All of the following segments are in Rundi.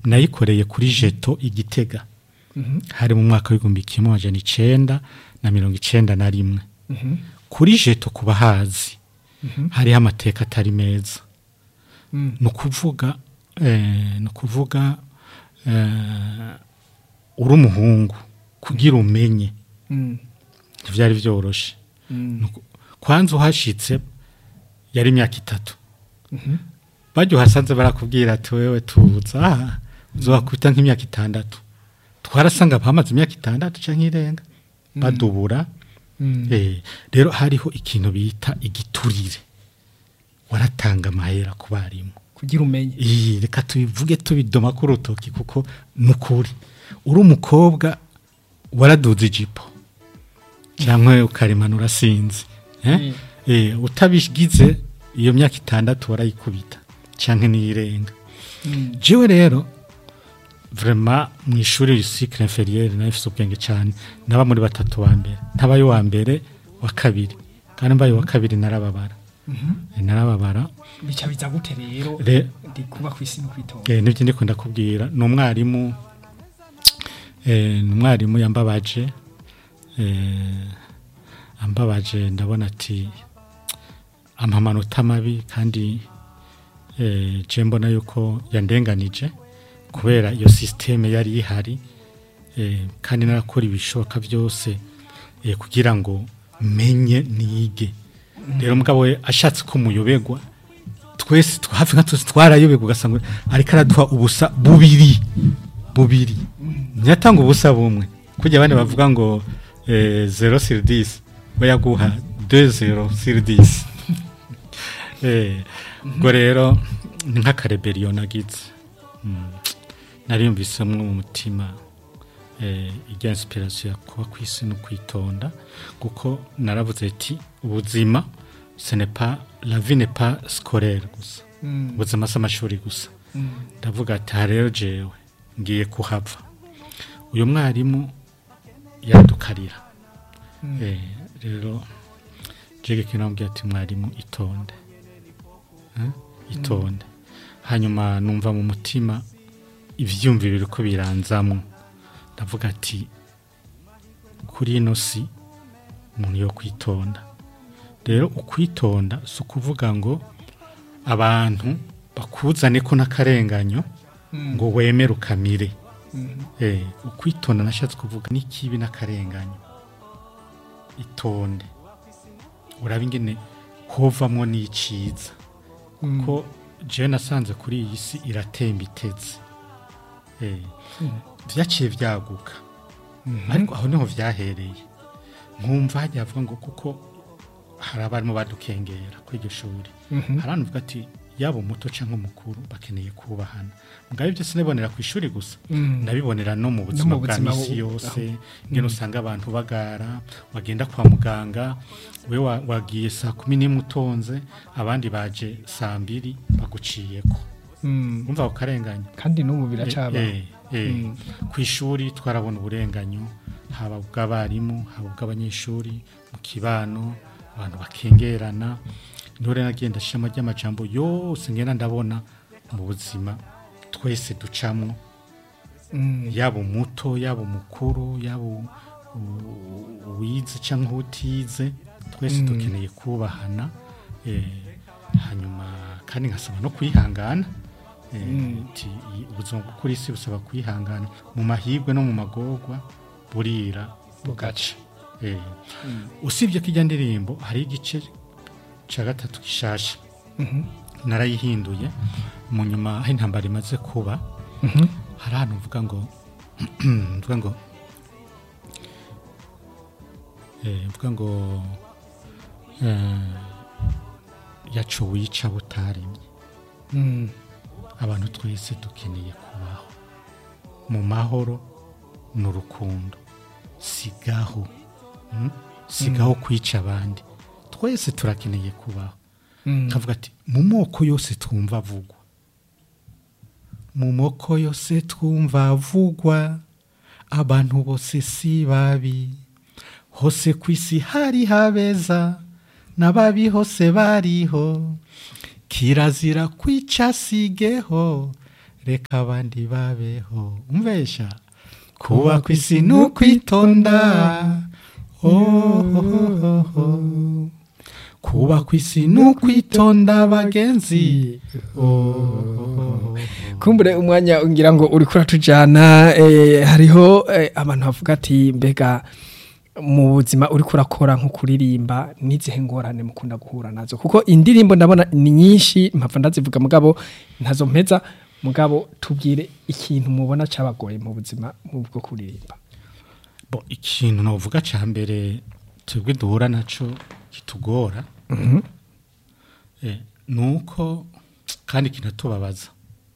nayikoreye kuri jeto igitega Mhm. hari mu mwaka w'igihumbi kimwe amajana icenda na mirongo icenda na rimwe Mhm. kuri jeto ku bahazi Mhm. hariho amateka atari meza Mm. ni ukuvuga eh, ni ukuvuga eh, uri umuhungu kugira umenye Mm. ntibyari byoroshe Mm. Nuko- kwanza uhashitse yari imyaka itatu Mhm. bajya uhasanze barakubwira ati wewe tuza aha uzobakwita nk'imyaka itandatu twarasanga bamaze imyaka itandatu cyangwa irenga badubura Mm. Eh, rero hariho ikintu bita igiturire waratanga amahera ku barimu kugira umenye iyi reka tubivuge tubidoma ku rutoki kuko ni ukuri uri umukobwa waraduze ijipo cyangwa ukaremana urasinze eh? Mm. Eh, utabigize iyo myaka itandatu warayikubita cyangwa n'iyirenga Mm. jewe rero vrema mu ishuri cycle inférieur nafise ubwenge cyane naba muri batatu wa mbere ntabaye wa mbere wa kabiri kandi mbaye wa kabiri narababara Mhm. Eh, narababara bica biza gute rero Re- ndi kuba ku isi no kwitonda Eh, nibyo ndiko ndakubwira ni umwarimu eh, ni umwarimu yambabaje eh, ambabaje ndabona ati ampa amanota mabi kandi eh, je mbona yuko yandenganije kubera iyo sisiteme yari ihari eh, kandi narakora ibishoboka byose eh, kugira ngo menye nige rero mugabo we ashatse ko muyobegwa twese tw- hafi nka twese twarayobegwa ugasanga ariko araduha ubusa bubiri bubiri ntiyatanga ubusa bumwe kujya abandi bavuga ngo eh, zero sur dix we yaguha deux zero sur dix Eh, ubwo rero ni nk'akareberiyo nagize Mm. nariyumvisemo mu mutima eh, ijya inspiration ya kuba ku isi no kwitonda kuko naravuze ati ubuzima ce n'est pas la vie n'est pas scolaire gusa Mm. ubuzima si amashuri gusa Mm. ndavuga ati aha rero jewe ngiye kuhava uyu mwarimu yadukarira Mm. Eh, rero jege kinambwiye ati mwarimu itonde Eh, itonde hanyuma numva mu mutima ivyumviro biriko biranzamwo ndavuga ati kuri ino si umuntu yo kwitonda rero ukwitonda si ukuvuga ngo abantu bakuzane ko n'akarenganyo Mm. ngo wemere ukamire Mhm. Eh, ukwitonda nashatse kuvuga n'ikibi n'akarenganyo itonde uraba ingene hovamwo n'iciza Mm. ko jewe nasanze kuri iyi si iratemba itetse Eh, vyaciye vyaguka Mhm. ariko aho niho vyahereye nkumva hajya havuga ngo kuko hari abarimu badukengera kuri iryo shuri Mhm. hari abantu bavuga ati yaba umuto cyangwa umukuru bakeneye kubahana mugabo ibyo sinabibonera ku ishuri gusa Mm. ndabibonera no mu buzima mu bwa buzima misi bu- yose aho. ngene usanga abantu bagara wagenda kwa muganga we wa- wagiye saa kumi n'imwe utonze abandi baje saa mbiri baguciyeko Mm. umva ako karenganya kandi n'ubu biracaba Eh, eh, Mm. ku ishuri twarabona uburenganyo haba ubw'abarimu haba ubw'abanyeshuri mu kibano abantu bakengerana niho rero nagenda shama ry'amajambo yose ngenda ndabona mu buzima twese ducamwo Mm. yaba umuto yaba umukuru yaba u- u- uwize cyangwa utize twese Mm. dukeneye kubahana eh, hanyuma kandi nkasaba no kwihangana eh, Mm. ti- i- ubuzima bwo kuri isi busaba kwihangana mu mahirwe no mu magorwa burira bugaca Eh, usibye ko ijya ndirimbo hari igice cya gatatu gishasha Mhm. narayihinduye mu nyuma aho intambara imaze kuba Mhm. hari ahantu mvuga ngo mvuga ngo eh, mvuga ngo eh, yacu wica butaremye Mm. abantu twese dukeneye kubaho mu mahoro n'urukundo sigaho mm? sigaho kwica abandi twese turakeneye kubaho Mm. kavuga ati mu moko yose twumva avugwa mu moko yose twumva avugwa abantu bose si babi hose ku isi hari habeza n'ababi hose bariho kirazira kwica sigeho reka abandi babeho umvesha kuba ku isi ni ukwitonda oh, oh, oh, oh. kuba ku isi ni ukwitonda bagenzi oh, oh, oh. kumbure umwanya ngira ngo uri kuratujana eh, hariho eh, abantu bavuga ati mbega mu buzima uri kurakora nko kuririmba n'izihe ngorane mukunda guhura nazo kuko indirimbo ndabona ni nyinshi mpapfa ndazivuga mugabo ntazo mpeza mugabo tubwire ikintu mubona cabagoye mu buzima mu bwo kuririmba bo ikintu novuga ca mbere twebwe duhura naco kitugora eh, nuko kandi kinatubabaza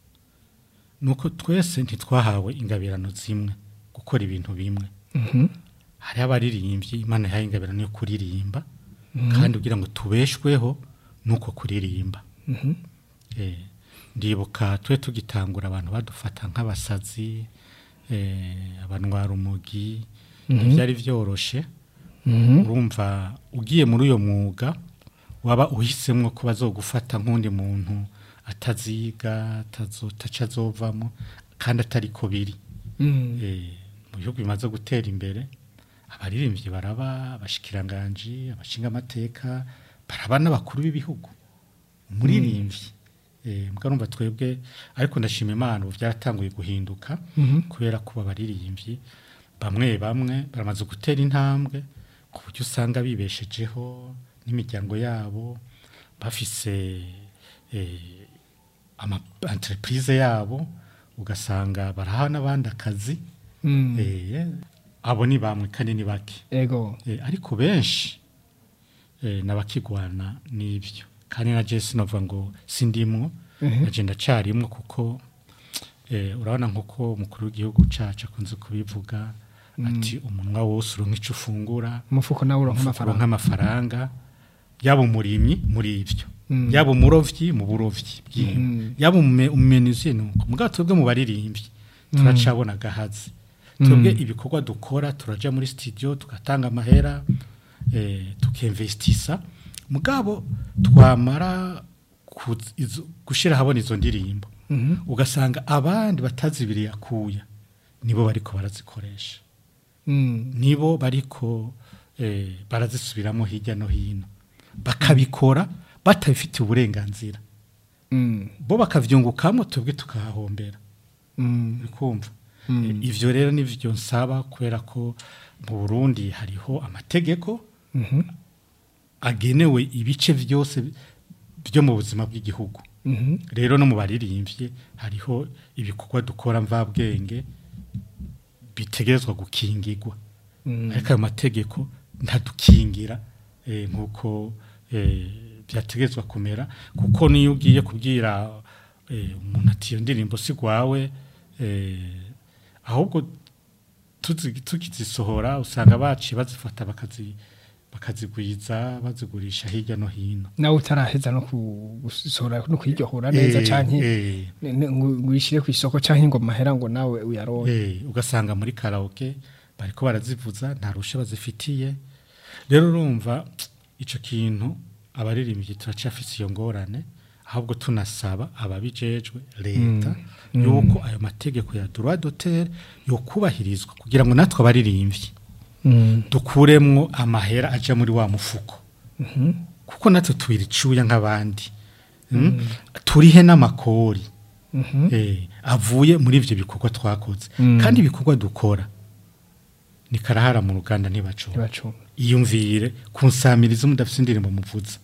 nuko twese ntitwahawe ingabirano zimwe gukora ibintu bimwe hariho abaririmbyi imana yahaye ingabirano yo kuririmba kandi kugira ngo tubeshweho nuko kuririmba eh, ndibuka twe tugitangura abantu badufata nk'abasazi eh, abanwara umugi ntibyari byoroshe urumva ugiye muri uyo mwuga waba uhisemo ko bazogufata nk'undi muntu ataziga ataca azovamo kandi atari ko biri Eh, mu bihugu bimaze gutera imbere abaririmbyi baraba abashikiranganji abashinga amateka baraba n'abakuru b'ibihugu umuririmbyi eh mbwa numva twebwe ariko ndashima Imana ubu byaratanguye guhinduka kubera ko abaririmbyi bamwe bamwe baramaze gutera intambwe ku buryo usanga bibeshejeho n'imiryango yabo bafise eh, ama entreprise yabo ugasanga baraha n'abandi akazi Mm. eh, abo ni bamwe kandi ni bake ego Eh, ariko benshi eh, nabakigwana n'ibyo kandi na Jesse novuga ngo sindimwo Mhm. naje ndacarimwo kuko eh, urabona nkuko umukuru w'igihugu cacu akunze kubivuga ati umunwa wose uronka ico ufungura umufuko nawe uronka uronka amafaranga amafaranga yaba umurimyi muri ibyo Mm. yaba umurovyi mu burovyi bw'inka Mhm. yaba umume- umumenuzi nuko mugabo twebwe mu baririmbyi turacabona gahazi twebwe ibikorwa dukora turaja muri studio tugatanga amahera eh, tukemvestisa mugabo twamara kuz- izo- gushira habona izo ndirimbo Mhm. ugasanga abandi batazibiriye akuya nibo bariko barazikoresha Mm. nibo bariko eh, barazisubiramo hirya no hino bakabikora batabifitiye uburenganzira Mm. bo bakavyungukamo twebwe tukahahombera Mm. uri kumva Mm. Eh, ivyo rero nivyo nsaba kubera ko mu Burundi hariho amategeko Mhm. agenewe ibice vyose byo mu buzima bw'igihugu Mhm. rero no mu baririmbyi hariho ibikorwa dukora mvabwenge bitegerezwa gukingirwa Mm. ariko ayo mategeko ntadukingira eh, nk'uko eh, byategerezwa kumera kuko niyo ugiye kubwira eh, umuntu ati iyo ndirimbo si rwawe eh, ahubwo tuzi- tukizisohora usanga baciye bazifata bakazi bakazigwiza bazigurisha hirya no hino nawe utaraheza no ku- gusohora no kwiryohora neza Eh, canke eh, ne- ne- ngo ngo uyishire ku isoko canke ngo mahera ngo nawe uyaronke Eh, ugasanga muri karaoke bariko barazivuza nta rusha bazifitiye rero urumva ico kintu abaririmbyi turacafise iyo ngorane ahubwo tunasaba ababijejwe leta yuko ayo mategeko ya droit d'auteur yokubahirizwa kugira ngo natwe abaririmbyi Mm. dukuremwo amahera aja muri wa mufuko Mhm. kuko natwe tubira icuya nk'abandi mm? turihe n'amakori Mhm. eh, avuye muri ivyo bikorwa twakoze Mm. kandi ibikorwa dukora ni karahara mu ruganda ntibacunga ntibacunga iyumvire kunsamiriza mudafite indirimbo muvuza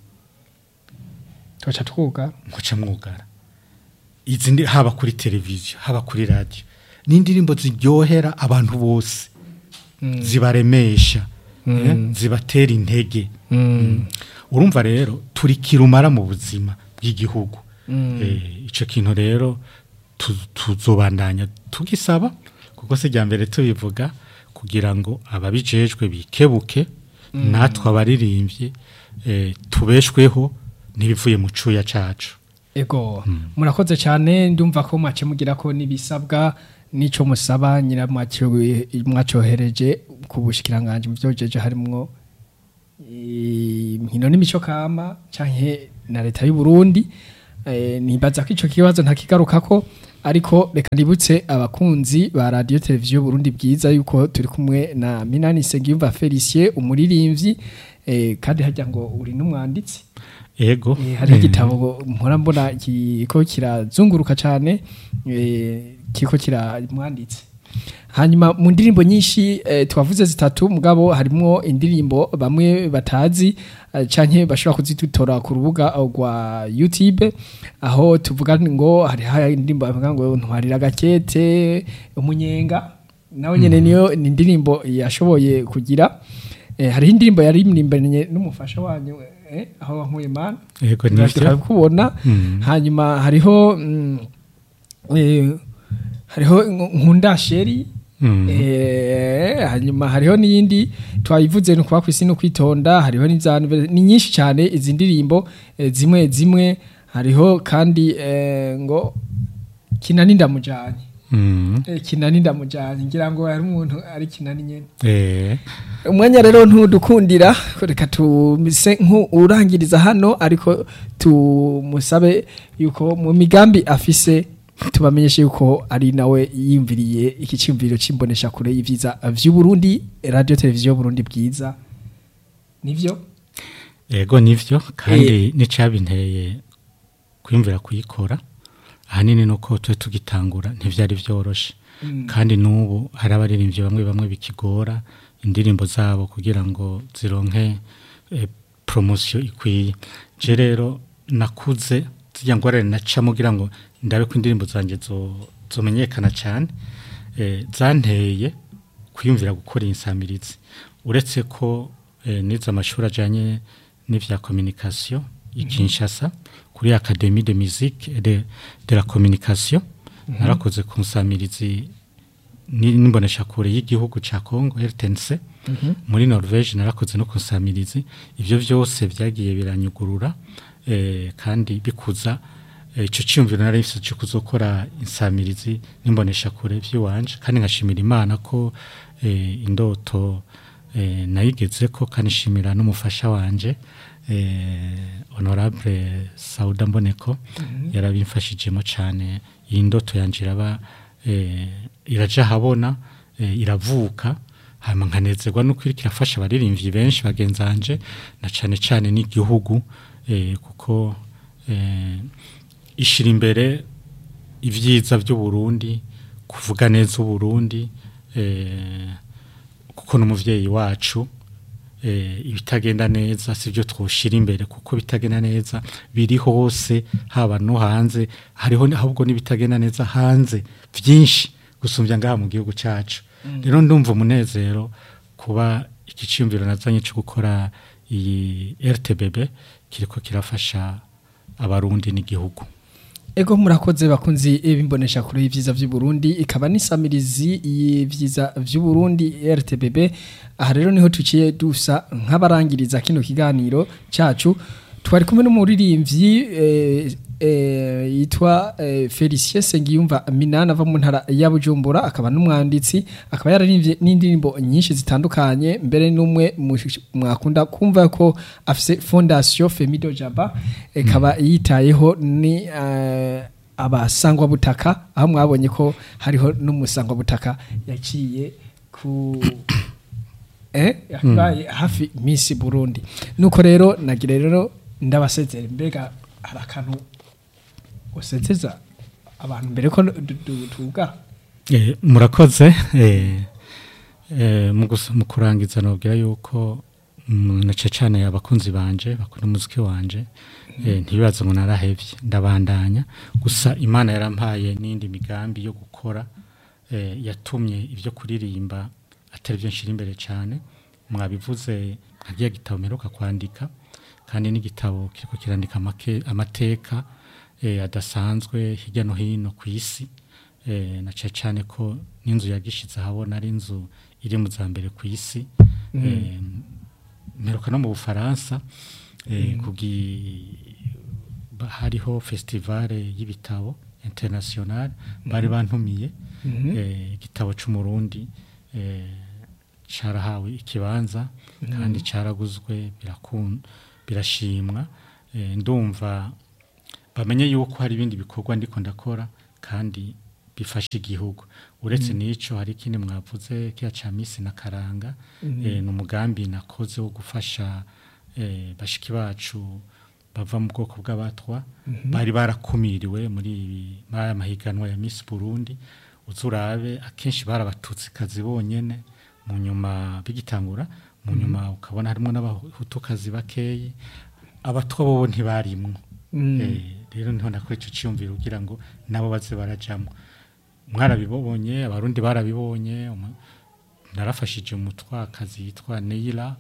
tugaca twuga muca mwugara izi ndi haba kuri televiziyo haba kuri radio ni indirimbo ziryohera abantu bose Mm. zibaremesha Mm. eh, zibatera intege Mm. urumva rero turi kirumara mu buzima bw'igihugu Mm. Eh, ico kintu rero tu- tuzobandanya tugisaba kuko se rya mbere tubivuga kugira ngo ababijejwe bikebuke natwe abaririmbyi eh, tubeshweho n'ibivuye mu cuya cacu ego murakoze cyane ndumva ko mwace mugira ko n'ibisabwa n'ico musaba nyira mwacohereje ku bushikiranganje mu byojeje harimwo inkino n'imico kama canke na leta y'u Burundi eh, nibaza ko ico kibazo ntakigarukako ariko reka nibutse abakunzi ba radio televiziyo Burundi bwiza yuko turi kumwe na Minani Segiyumva Felicien umuririmbyi eh, kandi hajya ngo uri n'umwanditsi ego Eh, hari eh, igitabo mpora mbona kiko kirazunguruka cyane eh, kiko kiramwanditse hanyuma mu ndirimbo nyinshi eh, twavuze zitatu mugabo harimo indirimbo bamwe batazi eh, canke bashobora kuzidutora ku rubuga rwa YouTube aho tuvuga ngo hari hari indirimbo bavuga ngo ntwarira gakete umunyenga nawe nyene niyo ni indirimbo yashoboye kugira eh, hariho indirimbo yari imirimbanye n'umufasha wanyu eh, aho wankuye mana ego nivyo turabikubona Mm. hanyuma hariho mm, eh, hariho nkunda sheri Mm. Eh, hanyuma hariho n'iyindi twayivuze ni ukuba ku isi no kwitonda hariho n'izantu ni nyinshi cyane izi ndirimbo eh, zimwe zimwe hariho kandi eh, ngo kinani ndamujanye Mm. Eh, kinani ndamujanye ngira ngo hari umuntu ari kinani nyene Eh, umwanya rero ntudukundira reka tumise nk'urangiriza hano ariko tumusabe yuko mu migambi afise tubamenyeshe yuko ari nawe yiyumviriye iki cyumviro c'imbonesha kure y'ivyiza vy'u Burundi radio televiziyo Burundi bwiza nivyo ego nivyo kandi n'icabinteye kwimvira kuyikora ahanini nuko twe tugitangura ntivyari vyoroshe kandi n'ubu hari abaririmbyi bamwe bamwe bikigora indirimbo zabo kugira ngo zironke eh, promosiyo ikwiye je rero nakuze zirya ngorane nacamo kugira ngo ndabe ko indirimbo zanje zo- zomenyekana cyane eh, zanteye kwiyumvira gukora insamirizi uretse ko eh, nize amashuri ajyanye n'ivya communication i Kinshasa kuri Académie de musique et de, de la communication narakoze ku nsamirizi ni- n'imbonesha kure y'igihugu ca Congo RTNC muri Norvège narakoze no ku nsamirizi ivyo vyose vyagiye biranyugurura eh, kandi bikuza eh, ico cyumviro nari mfise cyo kuzokora insamirizi n'imbonesha kure vy'iwanje kandi nkashimira Imana ko eh, indoto eh, nayigeze ko kandi nshimira n'umufasha wanje eh, honorable Sauda Mboneko yarabimfashijemo cyane iyi ndoto yanje iraba eh, iraja habona eh, iravuka hama nkanezerwa no kwirikira afasha abaririmbyi benshi bagenzanje na cane cane n'igihugu eh, kuko eh, ishira imbere ivyiza by'u Burundi kuvuga neza u Burundi eh, kuko n'umuvyeyi wacu eh, ibitagenda neza sivyo twoshira imbere kuko bitagenda neza biri hose haba no hanze hariho ni- ahubwo n'ibitagenda neza hanze vyinshi gusumbya ngaha mu gihugu cacu rero ndumva umunezero kuba iki ciyumviro nazanye cyo gukora iyi RTBB kiriko kirafasha abarundi n'igihugu Ego murakoze bakunzi bimbonesha kure y'ivyiza vy'u Burundi ikaba n'isamirizi y'ivyiza vy'u Burundi RTBB aha rero niho tuciye dusa nk'abarangiriza kino kiganiro cacu twari kumwe n'umuririmbyi eh, eh, yitwa eh, Felicien Sengiyumva Minana ava mu ntara ya Bujumbura akaba n'umwanditsi akaba yararimbye n'indirimbo nyinshi zitandukanye mbere n'umwe mu- mwakunda kumva ko afise fondation Femido Jaba ikaba yitayeho ni eh, abasangwa butaka aho mwabonye ko hariho n'umusangwa butaka yaciye ku eh yabaye hafi Miss Burundi nuko rero nagira rero ndabasezera mbega hari akantu usezeza abantu mbere ko du- du- tuga Eh, murakoze eh, eh, mu gus- mu kurangiza nobwira yuko mm, na cane abakunzi banje bakunda umuziki wanje eh, ntibibaze ngo narahevye ndabandanya gusa imana yarampaye n'indi migambi yo gukora eh, yatumye ivyo kuririmba atari byo nshira imbere cyane mwabivuze nkagiye gitabo meruka kwandika kandi n'igitabo kiriko kirandika amake- amateka eh, adasanzwe hirya no hino ku isi eh, na cyane cyane ko n'inzu yagishize ahabona ari inzu iri mu za mbere ku isi eh, mperuka no mu bufaransa eh, kugi ba- hariho festivale y'ibitabo international bari bantumiye eh, igitabo c'umurundi eh, carahawe ikibanza kandi caraguzwe birakun birashimwa eh, ndumva bamenye yuko hari ibindi bikorwa ndiko ndakora kandi bifasha igihugu uretse n'ico hari ikindi mwavuze kiya ca misi na karanga eh, ni umugambi nakoze wo gufasha eh, bashiki bacu bava mu bwoko bw'abatwa bari barakumiriwe muri ibi- muri aya mahiganwa ya Miss Burundi uzurabe akenshi barabatutsi kazi bonyene mu nyuma bigitangura mu nyuma ukabona harimo n'abahutukazi bakeyi abatwa bobo ntibarimwo Mm. Eh, rero niho nakora ico ciyumviro kugira ngo nabo baze barajamwo mwarabibonye abarundi barabibonye umu- narafashije umutwakazi yitwa Neila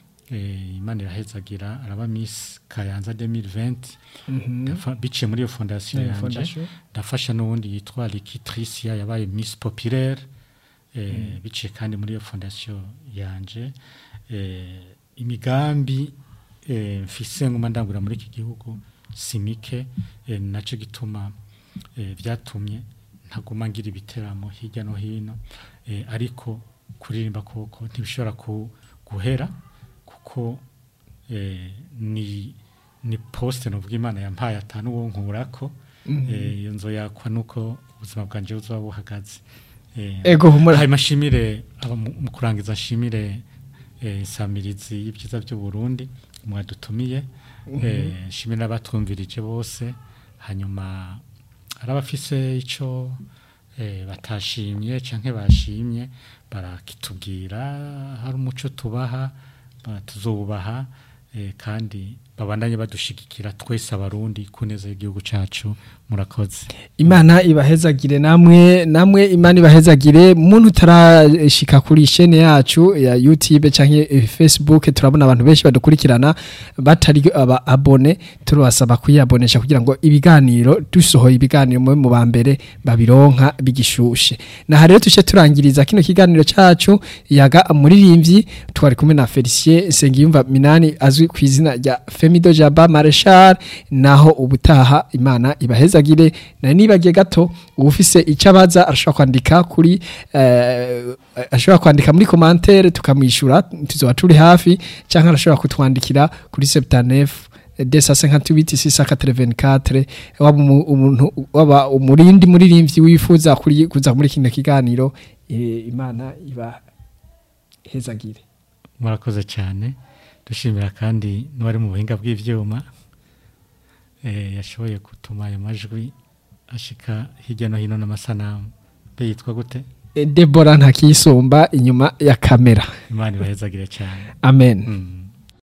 eh, imana irahezagira araba Miss Kayanza 2020 Mhm. Ndafa- biciye muri iyo fondasiyo Eh, yanje fondation. ndafasha n'uwundi yitwa Likitricia yabaye Miss Populaire eh, biciye kandi muri iyo fondasiyo yanje eh, imigambi eh, mfise nguma ndangura muri iki gihugu simike eh, naco gituma eh, vyatumye ntaguma ngira ibiteramo hirya no hino eh, ariko kuririmba koko ntibishobora ku, guhera kuko eh, ni ni poste novuga imana yampaye atanu wo nkurako eh, iyo nzo yakwa nuko ubuzima bwanje buzoba buhagaze eh, ego humura hanyuma nshimire aba mu mu kurangiza nshimire eh, insamirizi y'ibyiza by'u Burundi mwadutumiye eh, nshimire n'abatwumvirije bose hanyuma hari abafise ico eh, batashimye canke bashimye barakitubwira hari umuco tubaha ba- tuzobubaha eh, kandi babandanye badushigikira twese abarundi ku neza y'igihugu cacu murakoze imana ibahezagire namwe namwe imana ibahezagire muntu utarashika kuri shene yacu ya YouTube canke eh, Facebook turabona abantu benshi badukurikirana batari aba abone turabasaba kuyabonesha kugira ngo ibiganiro dusohoye ibiganiro mu mu bambere babironka bigishushe na rero tuce turangiriza kino kiganiro cacu yaga muririmbyi twari kumwe na Felicien Sengiyumva Minani azwi ku izina rya Femido Jaba Marshal naho ubutaha imana ibahezagire na nibagiye gato ufise icyo abaza arashobora kwandika kuri eh, ashobora kwandika muri commentaire tukamwishura tuzoba turi hafi cyangwa arashobora kutwandikira kuri 79 desa 58 684 waba umu- umuntu waba umurindi muririmbyi wifuza kuri kuza muri kino kiganiro eh, imana iba hezagire murakoze cyane dushimira kandi n'uwari mu buhinga bw'ibyuma eh, yashoboye gutuma ayo majwi ashika hirya no hino n'amasanamu be yitwa gute Eh, Deborah ntakiyisumba inyuma ya kamera imana ibahezagire cyane amen mm.